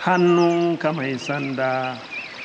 hannunka mai sanda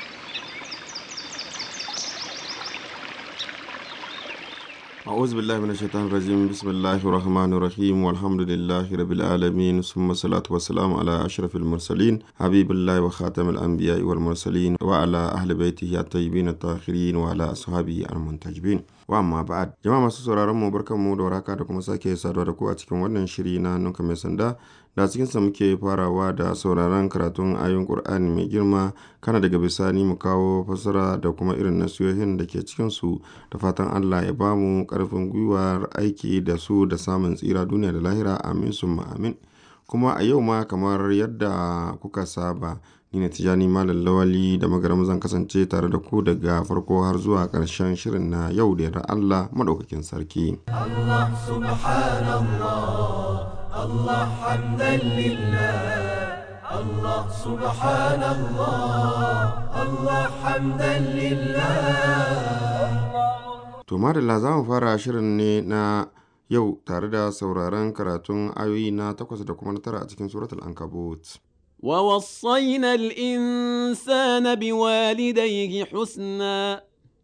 أعوذ بالله من الشيطان الرجيم بسم الله الرحمن الرحيم والحمد لله رب العالمين ثم الصلاة والسلام على أشرف المرسلين حبيب الله وخاتم الأنبياء والمرسلين وعلى أهل بيته الطيبين الطاهرين وعلى أصحابه المنتجبين وأما بعد جماعة masu sauraron mu barkanmu da warhaka da kuma sake saduwa da ku a cikin wannan shiri na nuka mai sanda da cikinsa muke farawa da sauraron karatun ayoyin Qur'ani mai girma kana daga bisani mu kawo fassara da kuma irin nasihohin da ke cikinsu da fatan Allah ya bamu karfin gwiwar aiki da su da samun tsira duniya da lahira amin summa amin kuma a yau ma kamar yadda kuka saba ni ne tijani malam lawali da magaram zan kasance tare da ku daga farko har zuwa ƙarshen shirin na yau da yarda Allah madaukakin sarki الله سبحان الله الله حمدا لله الله سبحان الله الله حمدا لله To madalla za mu fara shirin ne na yau tare da sauraron karatun ayoyi na takwas da kuma na tara a cikin suratul ankabut. ووصينا الإنسان بوالديه حسنا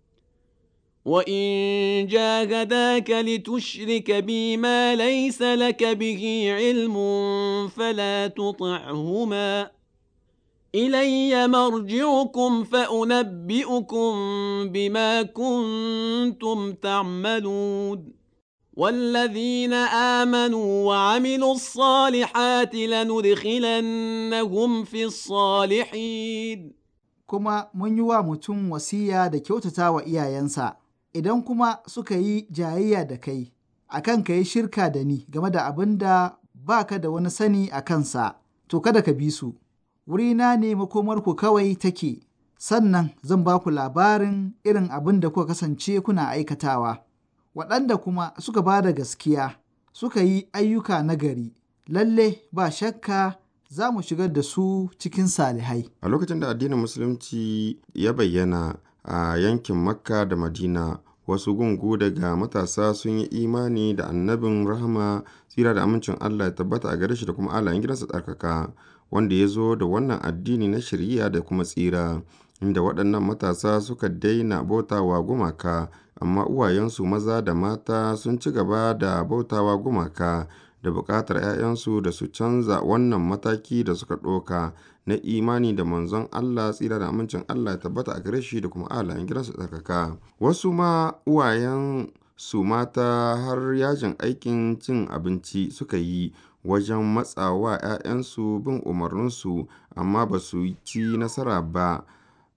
وإن جاهداك لتشرك بي ما ليس لك به علم فلا تطعهما إلي مرجعكم فأنبئكم بما كنتم تعملون والذين آمنوا وعملوا الصالحات لندخلنهم في الصالحين kuma mun yi wa mutum wasiya da kyautata wa iyayensa, idan kuma suka yi jayayya da kai, akan ka yi shirka da ni game da abin da ba ka da wani sani a kansa, to kada ka bi su, wurina ne makomarku kawai take, sannan zan ba ku labarin irin abin da kuka kasance kuna aikatawa. Waɗanda kuma suka ba da gaskiya, suka yi ayyuka nagari, lalle ba shakka za mu shigar da su cikin salihai. A lokacin da addinin Musulunci ya bayyana a yankin Makka da Madina, wasu gungu daga matasa sun yi imani da annabin rahama tsira da amincin Allah ya tabbata a gare shi da kuma alayen gidansa tsarkaka, wanda ya zo da wannan addini na shari'a da kuma tsira, inda waɗannan matasa suka daina bautawa gumaka, amma uwayensu maza da mata sun ci gaba da bautawa gumaka. da buƙatar 'ya'yansu da su canza wannan mataki da suka ɗauka na imani da manzon Allah tsira da amincin Allah ya tabbata a gare shi da kuma alayen gidansu tsarkaka. Wasu ma uwayen su mata har yajin aikin cin abinci suka yi wajen matsawa 'ya'yansu bin umarninsu amma ba su ci nasara ba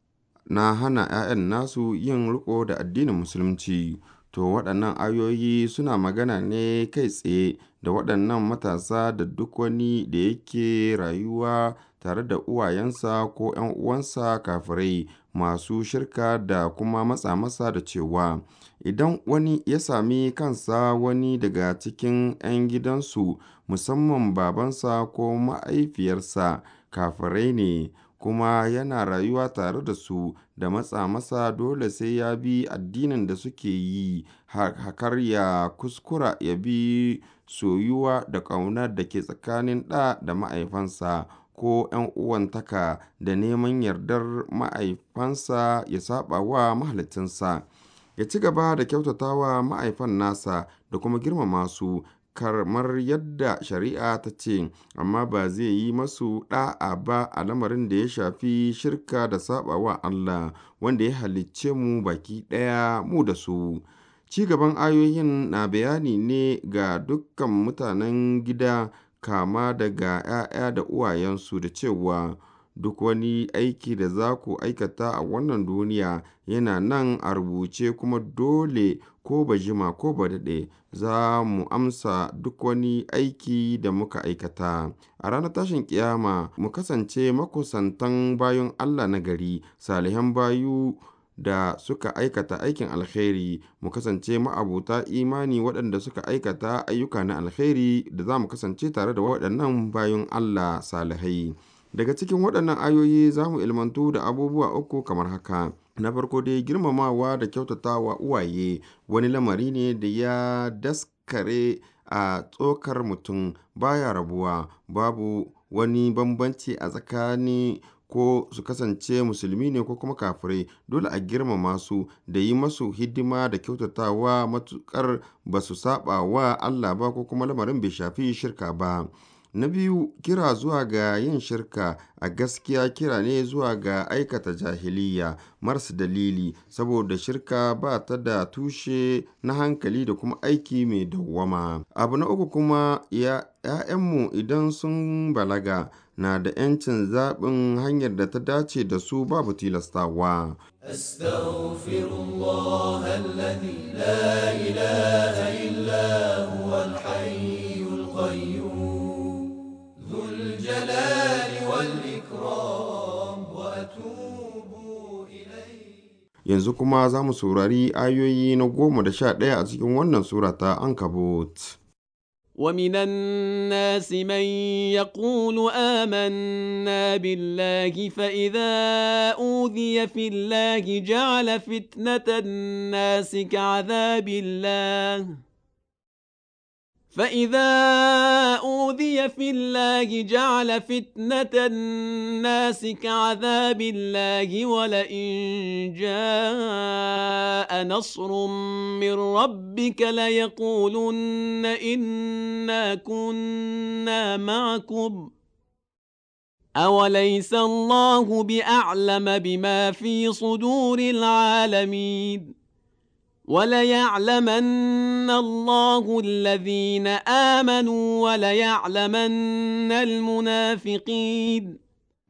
na hana 'ya'yan nasu yin riko da addinin musulunci. To waɗannan ayoyi suna magana ne kai tsaye da waɗannan matasa da duk wani da yake rayuwa tare da uwayensa ko ‘yan uwansa kafirai masu shirka da kuma matsa masa da cewa idan wani ya sami kansa wani daga cikin ‘yan gidansu musamman babansa ko ma'aifiyarsa kafirai ne kuma yana rayuwa tare da su da matsa masa dole sai ya bi addinin da suke yi hakar ya kuskura ya bi soyuwa da ƙaunar da ke tsakanin ɗa da ma'aifansa ko ‘yan uwantaka da neman yardar ma'aifansa ya saba wa mahalicinsa ya ci gaba da kyautatawa ma'aifan nasa da kuma girmama su kamar yadda shari'a ta ce amma ba zai yi masu ɗa'a ba a lamarin da ya shafi shirka da saɓawa Allah wanda ya halicce mu baki ɗaya mu da su ci gaban ayoyin na bayani ne ga dukkan mutanen gida kama daga ‘ya'ya da uwayensu da cewa duk wani aiki da za ku aikata a wannan duniya yana nan a rubuce kuma dole ko ba jima ko ba daɗe za mu amsa duk wani aiki da muka aikata a ranar tashin kiyama mu kasance makusantan bayan Allah na gari salihan bayu da suka aikata aikin alkhairi mu kasance ma'abuta imani waɗanda suka aikata ayyuka na alkhairi da za mu kasance tare da waɗannan bayan Allah salihai daga cikin waɗannan ayoyi za mu ilmantu da abubuwa uku kamar haka na farko dai girmamawa da kyautatawa uwaye wani lamari ne da ya daskare a tsokar mutum baya rabuwa babu wani bambanci a tsakani ko su kasance musulmi ne ko kuma kafirai dole a girmama su da yi masu hidima da kyautatawa matukar ba su saba wa Allah ba ko kuma lamarin bai shafi shirka ba. Na biyu, kira zuwa ga yin shirka a gaskiya kira ne zuwa ga aikata jahiliya marasa dalili saboda shirka ba ta da tushe na hankali da kuma aiki mai dawwama. Abu na uku kuma ya ‘ya'yanmu idan sun balaga na da ‘yancin zaɓin hanyar da ta dace da su babu tilastawa. أستغفر الله الذي لا إله إلا هو الحي القيوم ذو الجلال والإكرام وأتوب إليه Yanzu kuma za mu saurari ayoyi na goma da sha ɗaya a cikin wannan sura ta Ankabut. ومن الناس من يقول آمنا بالله فإذا أوذي في الله جعل فتنة الناس كعذاب الله فإذا أوذي في الله جعل فتنة الناس كعذاب الله ولئن جاء نصر من ربك ليقولن إنا كنا معكم أوليس الله بأعلم بما في صدور العالمين وليعلمن الله الذين آمنوا وليعلمن المنافقين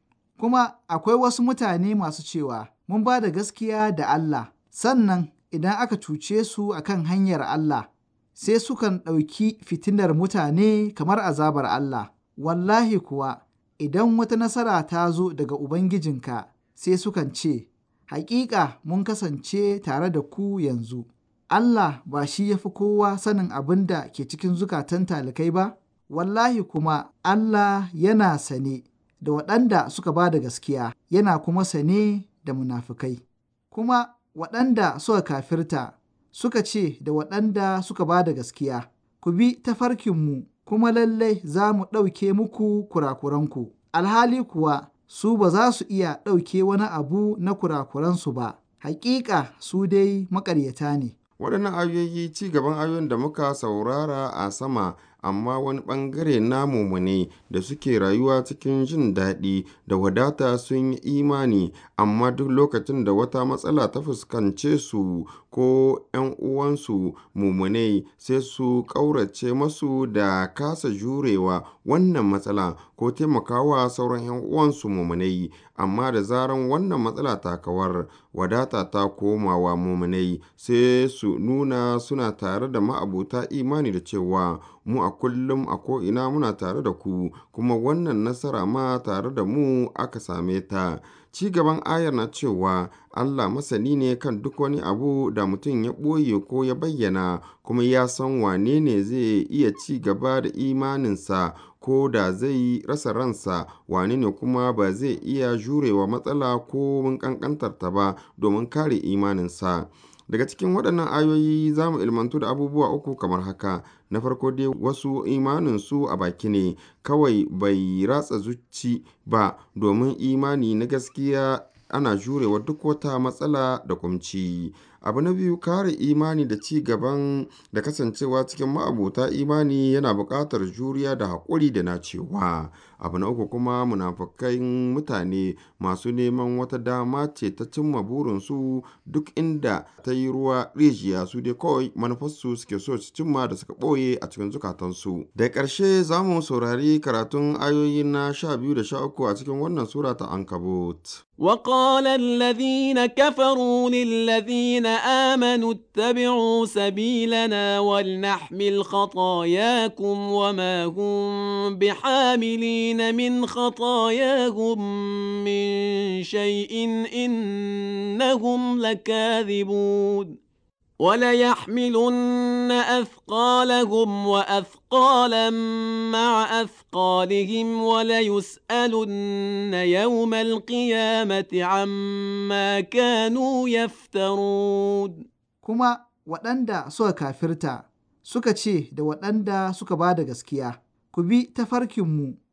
Kuma akwai wasu mutane masu cewa, Mun ba da gaskiya da Allah, sannan idan aka cuce su a kan hanyar Allah, sai sukan ɗauki fitinar mutane kamar azabar Allah. Wallahi kuwa, idan wata nasara ta zo daga Ubangijinka, sai sukan ce, Hakika mun kasance tare da ku yanzu. Allah ba shi ya fi kowa sanin abin da ke cikin zukatan talikai ba? Wallahi kuma Allah yana sane da waɗanda suka ba da gaskiya, yana kuma sane da munafukai. Kuma waɗanda suka kafirta suka ce da waɗanda suka ba da gaskiya, Ku bi tafarkinmu kuma lallai za mu ɗauke muku kurakuranku. Alhali kuwa su ba za su iya ɗauke wani abu na kurakuransu ba, hakika su dai maƙaryata ne. Waɗannan ayoyi ci gaban ayoyin da muka saurara a sama amma wani ɓangare na mumune da suke rayuwa cikin jin daɗi da wadata sun yi imani amma duk lokacin da wata matsala ta fuskance su ko ‘yan uwansu mumune sai su ƙaurace masu da kasa jurewa wannan matsala ko taimakawa sauran ‘yan uwansu mumunai amma da zaran wannan matsala ta kawar wadata ta komawa mumunai sai su nuna suna tare da ma'abuta imani da cewa mu a kullum a ko'ina muna tare da ku kuma wannan nasara ma tare da mu aka same ta ci gaban ayar na cewa Allah masani ne kan duk wani abu da mutum ya ɓoye ko ya bayyana kuma ya san wane ne zai iya ci gaba da imaninsa ko da zai rasa ransa wane ne kuma ba zai iya jurewa matsala ko mun ƙanƙantarta ba domin kare imaninsa. Daga cikin waɗannan ayoyi za mu ilmantu da abubuwa uku kamar haka. Na farko dai wasu imaninsu a baki ne kawai bai ratsa zuci ba domin imani na gaskiya ana jurewa duk wata matsala da kumci. Abu na biyu kare imani da ci gaban da kasancewa cikin ma'abuta imani yana buƙatar juriya da haƙuri da nacewa. Abu na uku kuma munafukan mutane masu neman wata dama ce ta cimma burinsu duk inda ta yi ruwa rijiya su dai kawai manufarsu suke so su cimma da suka ɓoye a cikin zukatansu. Da ƙarshe za mu saurari karatun ayoyi na sha biyu da sha uku a cikin wannan sura ta Ankabut. وقال الذين كفروا للذين آمنوا اتبعوا سبيلنا ولنحمل خطاياكم وما هم بحاملين من خطاياهم من شيء إنهم لكاذبون وليحملن أثقالهم وأثقالا مع أثقالهم وليسألن يوم القيامة عما كانوا يفترون Kuma waɗanda suka kafirta suka ce da waɗanda suka ba da gaskiya, Ku bi tafarkinmu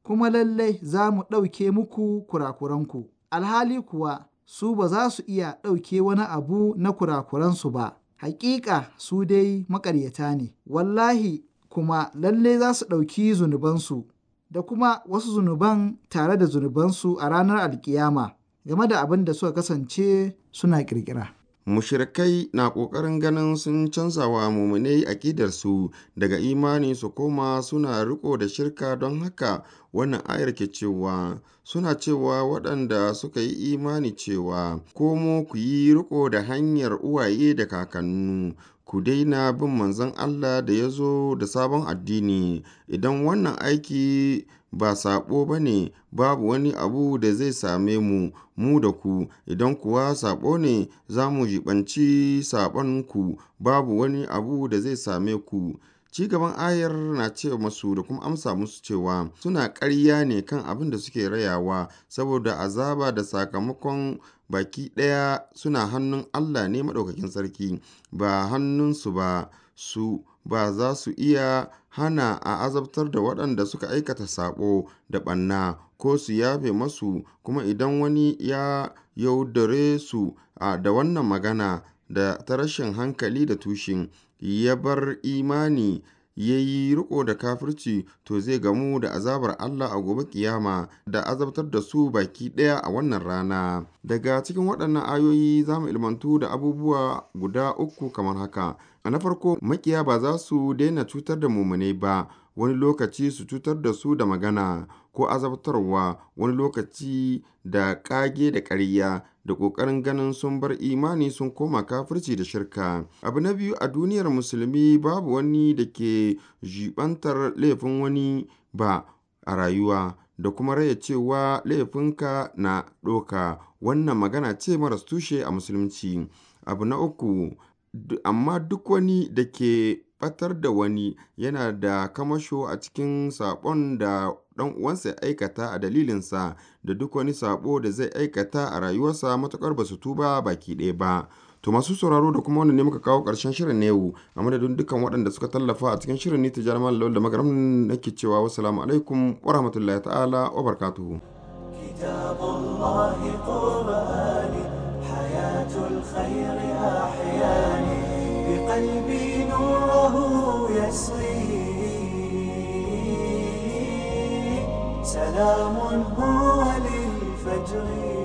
kuma lallai za mu ɗauke muku kurakuranku. Alhali kuwa su ba za su iya ɗauke wani abu na kurakuransu ba. Hakika su dai maƙaryata ne, wallahi kuma lalle za su ɗauki zunubansu da kuma wasu zunuban tare da zunubansu a ranar alkiyama game da abin da suka kasance suna ƙirƙira. Mushirikai na ƙoƙarin ganin sun canza wa muminai aƙidarsu daga imani su koma suna riko da shirka don haka wannan ayar ke cewa suna cewa waɗanda suka yi imani cewa komo ku yi riko da hanyar uwaye da kakannu ku daina bin manzon Allah da ya zo da sabon addini idan wannan aiki ba saɓo ba ne babu wani abu da zai same mu mu da ku idan kuwa saɓo ne za mu jibanci saɓonku babu wani abu da zai same ku ci gaban ayar na ce masu da kuma amsa musu cewa suna ƙarya ne kan abin da suke rayawa saboda azaba da sakamakon baki ɗaya suna hannun Allah ne maɗaukakin sarki ba hannunsu ba su ba za su iya hana a azabtar da waɗanda suka aikata saɓo da ɓanna ko su yafe masu kuma idan wani ya yaudare su a da wannan magana da ta rashin hankali da tushen ya bar imani ya yi riko da kafirci to zai gamu da azabar Allah a gobe kiyama da azabtar da su baki ɗaya a wannan rana daga cikin waɗannan ayoyi za mu ilmantu da abubuwa guda uku kamar haka a na farko makiya ba za su daina cutar da mumune ba wani lokaci su cutar da su da magana ko azabtarwa wani lokaci da ƙage da ƙarya da ƙoƙarin ganin sun bar imani sun koma kafirci da shirka abu na biyu a duniyar musulmi babu wani da ke jibantar laifin wani ba a rayuwa da kuma raya cewa laifinka na ɗoka wannan magana ce maras tushe a musulunci abu na uku amma duk wani da ke ɓatar da wani yana da kamasho a cikin saɓon da ɗan uwansa ya aikata a dalilinsa da duk wani saɓo da zai aikata a rayuwarsa matuƙar ba su tuba baki ɗaya ba. To masu sauraro da kuma wannan ne muka kawo ƙarshen shirin na yau a madadin dukkan waɗanda suka tallafa a cikin shirin ni tijar malam da magaram nake cewa wassalamu alaikum wa rahmatullahi ta'ala wa barakatuhu. كتاب الله قرآني حياة الخير أحياني بقلبي نوره يسري سلام هو للفجر